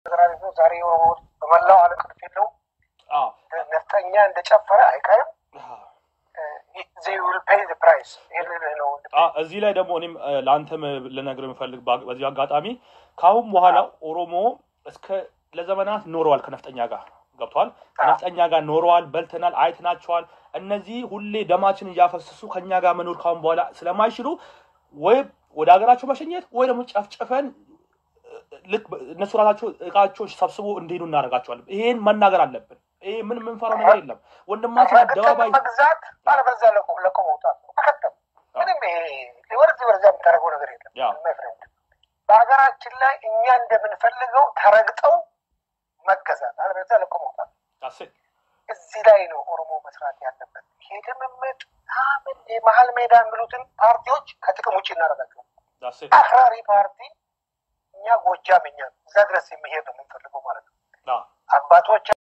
ፌዴራሊዝሙ ዛሬ ኦሮሞ በመላው ዓለም ቅርፍ የለውም። አዎ ነፍጠኛ እንደጨፈረ አይቀርም። አዎ። ዜይ ዊል ፔይ ዘ ፕራይስ። ይህ ልልህ ነው። አ እዚህ ላይ ደግሞ እኔም እ፣ ለአንተም ልነግር የምፈልግ በ- በዚህ አጋጣሚ ከአሁን በኋላ ኦሮሞ እስከ ለዘመናት ኖረዋል ከነፍጠኛ ጋር ገብተዋል። ከነፍጠኛ ጋር ኖረዋል፣ በልተናል፣ አይተናቸዋል። እነዚህ ሁሌ ደማችን እያፈሰሱ ከኛ ጋር መኖር ካሁን በኋላ ስለማይችሉ ወይ ወደ ሀገራቸው መሸኘት ወይ ደግሞ ጨፍጨፈን እ፣ ልክ በ- እነሱ ራሳቸው እቃቸውን ሰብስቦ እንዲሄዱ እናደርጋቸዋለን። ይሄን መናገር አለብን። ይሄ ምን የምንፈራው ነገር የለም። ወንድማችን አደባባይ መግዛት አለበለዚያ ለቆ ለቆ መውጣት ነው። አከተም ምንም ይሄ ወደዚህ ወደዚያ የምታደርገው ነገር የለም። ያው my friend። በሀገራችን ላይ እኛ እንደምንፈልገው ተረግጠው መገዛት አለበለዚያ ለቆ መውጣት ዳሴ እዚህ ላይ ነው ኦሮሞ መስራት ያለበት። ይሄ ልምምድ ምን የመሀል ሜዳ የሚሉትን ፓርቲዎች ከጥቅም ውጭ እናደርጋቸው። ዳሴ አክራሪ ፓርቲ እኛ ጎጃም እኛ እዛ ድረስ የሚሄድ ነው የምንፈልገው ማለት ነው። አዎ አባቶች